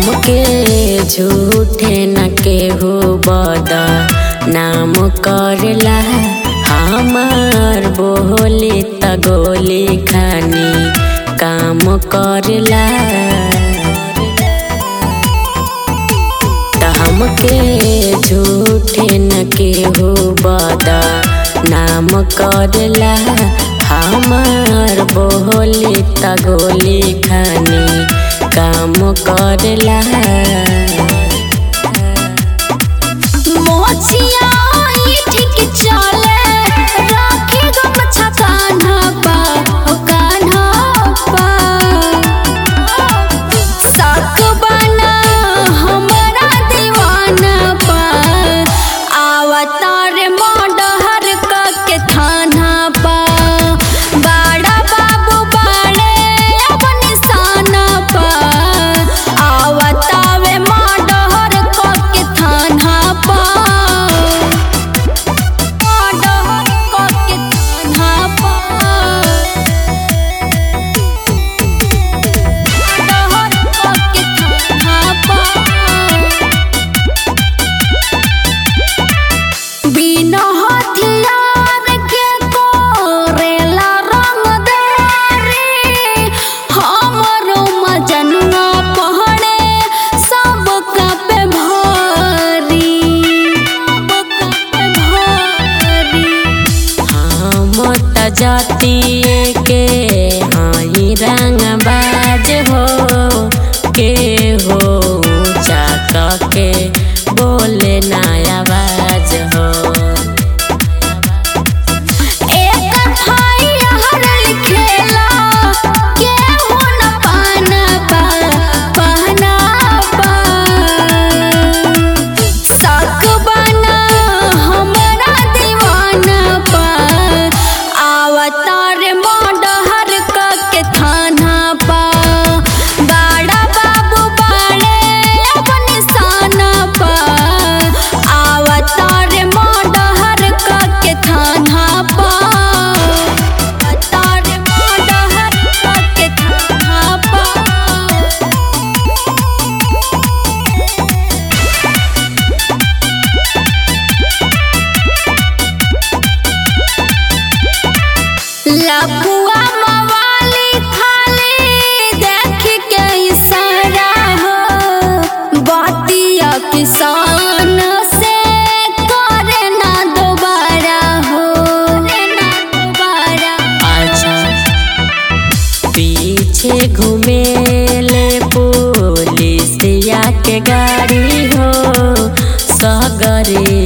हमके झूठे न केहू बदा नाम करला हमार बोली त गोली खानी काम करला त हमके झूठे न केहू बदा नाम करला हमार बोली त गोली खानी काम करला मोचिया ई ठीक चले राखे गमछा कान्हा पा ओ कान्हा पा साक बना हमरा दीवाना पा आवतार मोडहर क के थाना पा बाड़ा बाबू बाड़े अब निशाना पा आवतावे मोडहर क के थाना पा मोडहर क के थाना पा मोडहर क के थाना पा बिना हथियार के कोरेला रंग देरी हमरो मजनुआ पहड़े सब पे भारी सब पे भारी हम त जातिए के हाई रंग बाज हो के हो ऊंचा के बोले ना आवाज हो एक भाई हर लिखेला केहू न पाना पा पहना पा साक बना हमरा दीवाना पा आवतार मोडहर क के थाना पा बाड़ा बाबू बाड़े अब निशाना पा आवतार मोडहर क के थाना पा आवतार मोडहर क के थाना पा लपुआ मवाली खाली देख के इशारा हो बातिया किसान से करे ना दोबारा हो करे ना दोबारा अच्छा पीछे घूमेले पुलिसिया के गाड़ी हो सगरे